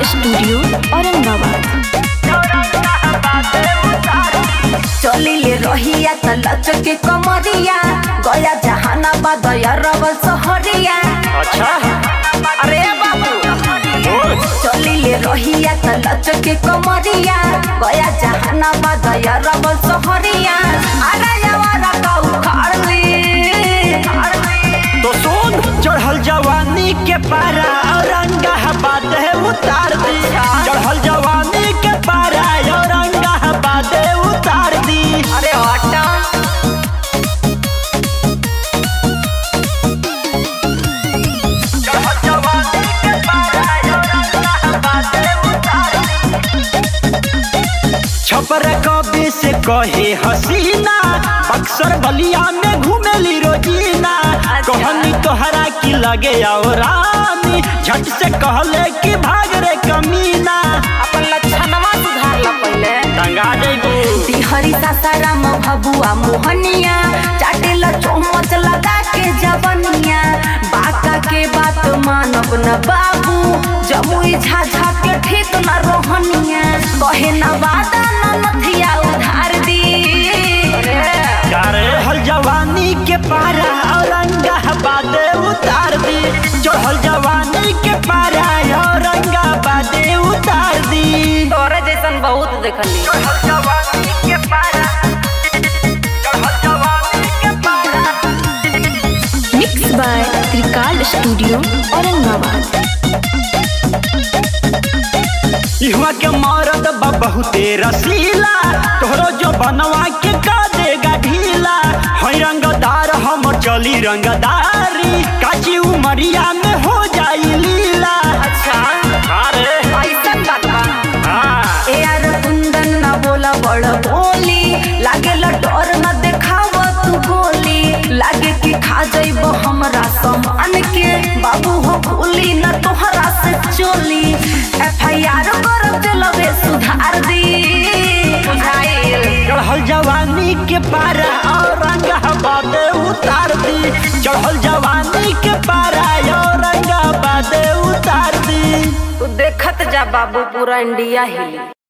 studio Aurangabad चलिले रहिया त लचके कमरिया गया जहानाबाद रवल सहरिया अच्छा अरे बाबू बोल चलिले रहिया त लचके कमरिया गया जहानाबाद रवल सहरिया अरे यावारा का उखाड़ली तो सुन चढ़ल जवानी के पारा औरंगाबाद है उतार दी चढ़ल जवानी के पारा औरंगाबाद है उतार दी अरे हटा चढ़ल जवानी के पारा औरंगाबाद है उतार दी छपर कबे से कहे हसीना अक्सर बलिया में घूमेली रोजीना कहनी तोहरा की लगे आओ रानी झट से कहले कि भाग रे कमीना अपन लक्षणवा सुधार ला पहिले टंगा जइबू बिहारी सासाराम भबुआ मोहनिया चाटेला चौमच लगा के जवनिया बाका के बात मानब न बाबू जमुई झाझा के ठीक न रोहनिया कहे न वादा न नथिया उधार दी करे हल जवानी के पारा औरंगाबाद उतार दी चढ़ल जवानी के पारा औरंगाबाद उतार दी तोरे जैसन बहुत देखली चढ़ल जवानी के पारा चढ़ल जवानी के पारा mix by Trikal studio Aurangabad इहवा के मरद बा बहुते रसीला तोहरो जो बनवा के का देगा ढीला है रंगदार हम चली रंगदारी काची उमरिया में हो जाई लीला अच्छा अरे ऐसन बात बा हाँ ए यार कुंदन न बोला बड़ बोली लागे डर न देखाव तू गोली लागे कि खा जाइब हमरा सामान के बाबू हो भूली न तोहरा से चोली एफ आई आर कर दिलवे सुधार दी बुझाइल चढ़ल जवानी के पारा औरंगाबाद उतार दी चढ़ल जवानी के पारा औरंगाबाद उतार दी तू देखत जा बाबू पूरा इंडिया हिली